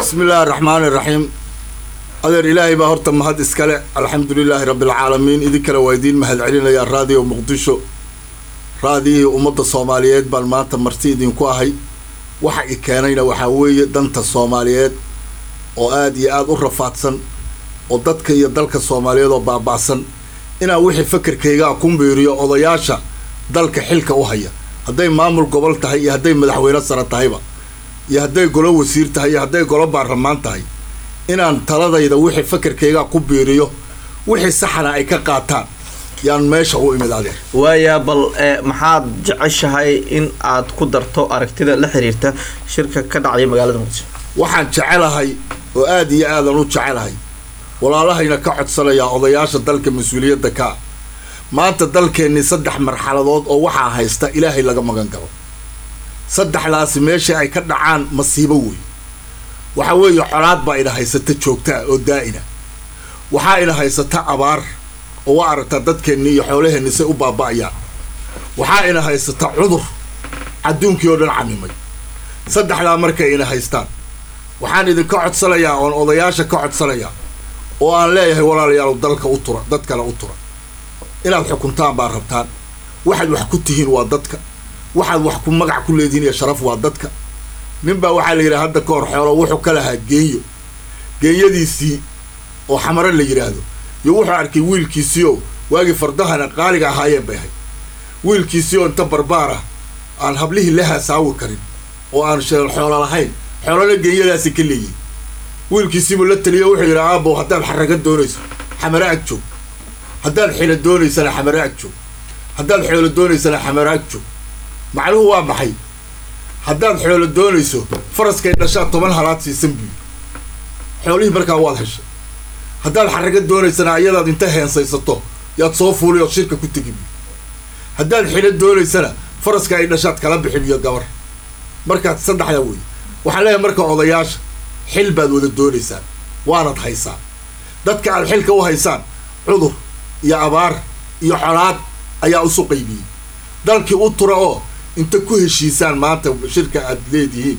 bismi illaahi raxmaani raxiim adeer ilaahay baa horta mahad iskale alxamdulilaahi rabbialcaalamiin idinkale waa idiin mahad celinayaa raadiyo muqdisho raadiyihii ummadda soomaaliyeed baan maanta marti idinku ahay waxa i keenayna waxaa weeye danta soomaaliyeed oo aada iyo aada u rafaadsan oo dadka iyo dalka soomaaliyeed oo baaba'san inaan wixii fakerkaygaa ku miiriyo odayaasha dalka xilka u haya hadday maamul gobol tahay iyo hadday madaxweyne sare tahayba iyo hadday golo wasiir tahay iyo hadday golo baarlamaan tahay inaan taladayda wixii fakerkaygaa ku biiriyo wixii saxana ay ka qaataan yaan meesha u imid adeer waaya bal maxaad jeceshahay in aad ku darto aragtida la xiriirta shirka ka dhacaya magaalada muqdisho waxaan jecelahay oo aada iyo aadan u jecelahay walaalahayna ka codsanayaa odayaasha dalka mas-uuliyadda ka ah maanta dalkeennii saddex marxaladood oo waxaa haysta ilaahay laga magan galo saddexdaasi meesha ay ka dhacaan masiibo wey waxaa weeye colaad baa ina haysata joogtaa oo daa'ina waxaa ina haysata abaar oo waa aragtaa dadkeennii iyo xoolaheenni say u baaba'ayaan waxaa ina haysata cudur adduunkii oo dhan camimay saddexdaa markay ina haystaan waxaan idinka codsanayaa oon odayaasha ka codsanayaa oo aan leeyahay walaalayaal dalka u tura dad kale u tura inaad xukuntaan baa rabtaan waxaad wax ku tihiin waa dadka waxaad wax ku magac ku leedihiin iyo sharaf waa dadka ninbaa waxaa la yidhaha hadda ka hor xoolo wuxuu ka lahaa geeyo geeyadiisii oo xamaro la yidhaahdo iyo wuxuu arkay wiilkiisiioo waagii fardahana qaaliga ahaayeen bay ahayd wiilkiisii oo inta barbaar ah aan hablihii la haasaawi karin oo aan xoolo lahayn xoolona geeyadaasi ka leeyihin wiilkiisiibuu la taliyo wuxuu yidhi aabow haddaad xaraga doonayso xamaro ag joog haddaad xilo doonaysana xamaro ag joog haddaad xoolo doonaysana xamaro ag joog macnuhu waa maxay haddaad xoolo doonayso faraskay dhashaa toban halaad siisan buy xoolihii markaa waad heshay haddaad xaraga doonaysana ayadaad inta heensaysato yaad soo fuuli ood shirka ku tegi buy haddaad xilo doonaysana faraska ay dhashaad kala bixin iyo gabar markaad saddexdaa wey waxaan leeyahay marka odayaasha xil baad wada doonaysaan waanad haysaan dadka aad xilka u haysaan cudur iyo abaar iyo colaad ayaa isu qaybiyey dalkii u tura oo inta ku heshiisaan maanta shirka aad leedihiin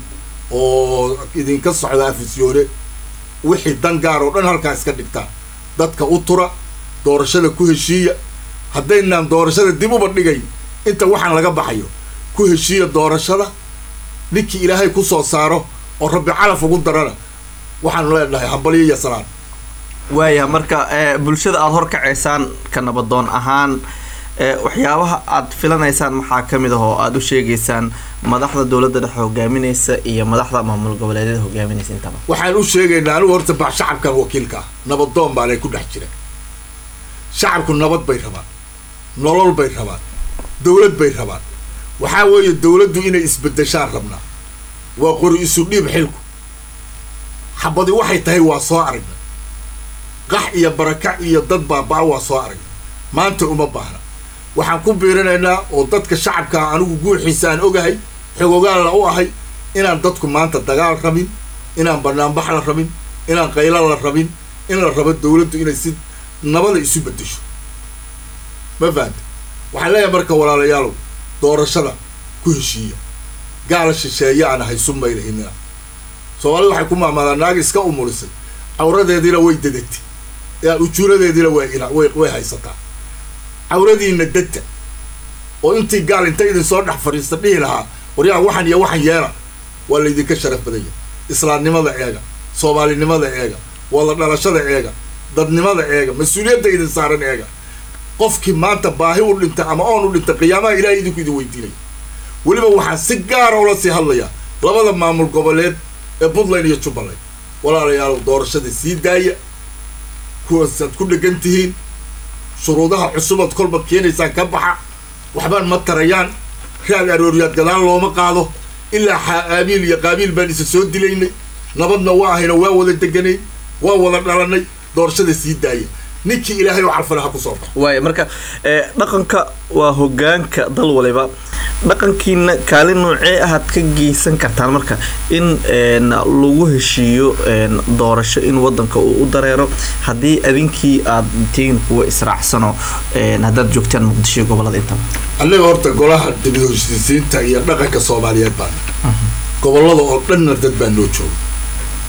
oo idinka socda afisyoone wixii dan gaar oo dhan halkaa iska dhigtaan dadka u tura doorashada ku heshiiya haddaynaan doorashada dib uba dhigay inta waxaan laga baxayo ku heshiiya doorashada ninkii ilaahay ku soo saaro oo rabbi calaf ugu darana waxaanu leenahay hambalyo iyo salaan waaya marka bulshada aada horkacaysaan ka nabadoon ahaan waxyaabaha aad filanaysaan maxaa ka mid ah oo aada u sheegaysaan madaxda dowladda dhexe hogaaminaysa iyo madaxda maamul goboleedyada hogaaminaysa intaba waxaan u sheegaynaa anigu horta ba shacabkan wakiilka ah nabadoon baanay ku dhex jireen shacabku nabad bay rabaan nolol bay rabaan dowlad bay rabaan waxaa weeye dowladdu inay isbedeshaan rabnaa waa qori isu dhiib xilku xabadi waxay tahay waa soo aragna qax iyo barakac iyo dad baaba-a waa soo aragna maanta uma baahna waxaan ku biirinaynaa oo dadka shacabkaa anigu guuxiisa aan ogahay xogogaalla u ahay inaan dadku maanta dagaal rabin inaan banaanbax la rabin inaan qaylo la rabin in la rabo dowladdu inay si nabada isu bedesho ma fahanta waxaan leeyahay marka walaalayaalow doorashada ku heshiiya gaala shisheeye aan ahay sumaylahinina soomaalida waxay ku maamaadaan naag iska umulisay cawradeediina way dadatay ujuuradeediina way way haysataa cawradiina data oo intii gaal inta idin soo dhex fadhiista dhihi lahaa waryaa waxan iyo waxan yeela waa laydinka sharaf badanya islaamnimada eega soomaalinimada eega wada dhalashada eega dadnimada eega mas-uuliyadda idin saaran eega qofkii maanta baahi u dhintay ama oon u dhintay qiyaamaha ilahay idinku idin weydiinaya weliba waxaan si gaara ula sii hadlayaa labada maamul goboleed ee puntland iyo jubbaland walaalayaal doorashada sii daaya kuwaasaad ku dhegan tihiin shuruudaha cusubaad kolba keenaysaan ka baxa waxbaan ma tarayaan raad arooryaad gadaal looma qaado ilaa xaabiil iyo qaabiil baan isa soo dilaynay nabadna waa ahayna waa wada deganay waa wada dhalanay doorashada sii daaya ninkii ilaahay oo calfana ha kusoo baxo waaya marka dhaqanka waa hogaanka dal waliba dhaqankiina kaalin noocee ahaad ka geysan kartaan marka in lagu heshiiyo doorasho in wadanka uu u dareero haddii adinkii aad tihiin kuwa israacsano haddaad joogtaan muqdisho gobolada intaba annaga horta golaha dib heshiisiinta iyo dhaqanka soomaaliyeed baana gobolada oo dhanna dad baa noo jooga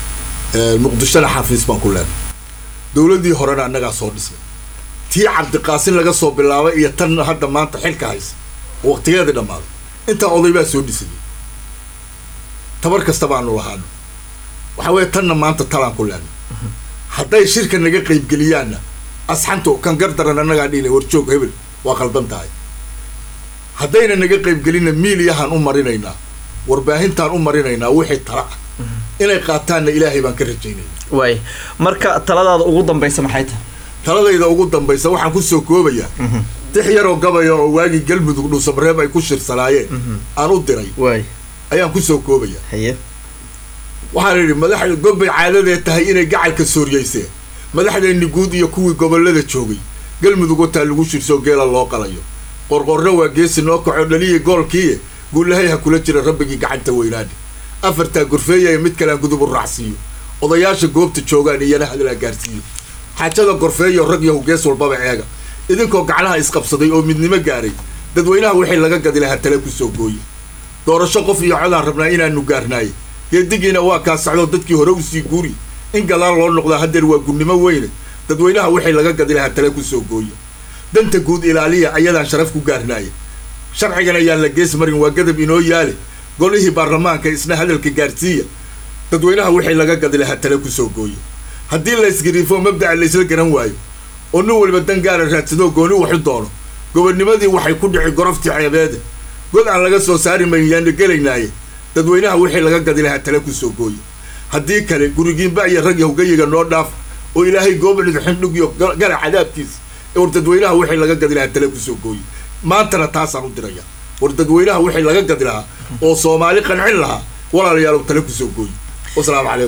muqdishona xafiis baan ku leenay dowladdii horena annagaa soo dhisnay tii cabdiqaasin laga soo bilaabay iyo tan hadda maanta xilka haysa oo waqtigeedii dhammaaday intaa oday baa soo dhisayay tabar kasta baanu lahaano waxa weeye tanna maanta talaan ku leenay hadday shirka naga qaybgeliyaanna asxanto kan gardaran annagaa dhihina warjoog hebel waa qaldan tahay haddayna naga qaybgelinna miiliyahaan u marinaynaa warbaahintaan u marinaynaa wixii tala ah inay qaataanna ilaahay baan ka rajaynaya waay marka taladaada ugu dambaysa maxay tahay taladayda ugu dambaysa waxaan kusoo koobayaa tix yaroo gabaya oo waagii galmudug dhuusabreeb ay ku shirsanaayeen aan u diray waay ayaan kusoo koobayaa haye waxaan idhi madaxda gobbay caadadee tahay inay gacalka sooryeyseen madaxdeenni guud iyo kuwii gobollada joogay galmudug wataa lagu shirsoo geela loo qalayo qorqorro waa geesi noo kaco dhaliyi goolkiiye guulahay ha kula jira rabbigii gacanta weynaadhe afartaa gorfeeyaya mid kalean gudub u raacsiiyo odayaasha goobta joogaan iyana hadalaa gaarsiiyo xaajada gorfeeyo rag yahu gees walbaba eega idinkoo gacnaha isqabsaday oo midnimo gaaray dadweynaha wixii laga gadi lahaa tale kusoo gooye doorasho qof iyo codaan rabnaa inaanu gaarnaaye geedigiina waa kaa socdoo dadkii hore usii guuri in gadaal loo noqdaa haddeer waa gunnimo weyne dadweynaha wixii laga gadi lahaa tale kusoo gooye danta guud ilaaliya ayadaan sharaf ku gaarnaaye sharcigan ayaan la gees marin waa gadab inoo yaale golihii baarlamaanka isna hadalka gaarsiiya dadweynaha wixii laga gadi lahaa tale kusoo gooye haddii la isgariifo mabdaca la isla garan waayo oo nin walba dan gaara raadsadoo gooni waxu doono gobonnimadii waxay ku dhici goroftii ceebeede god aan laga soo saari mayn yaanu gelaynaaye dadweynaha wixii laga gadi lahaa tale kusoo gooye haddii kale gurigiinba iyo rag yahgayiga noo dhaaf oo ilaahay goobnid xindhug iyo gala cadaabkiisa war dadweynaha wixii laga gadi lahaa tale kusoo gooye maantana taasaan u diraya war dadweynaha wixii laga gadi lahaa oo soomaali qancin lahaa walaalayaalow tale kusoo gooye wasalaamu calaykum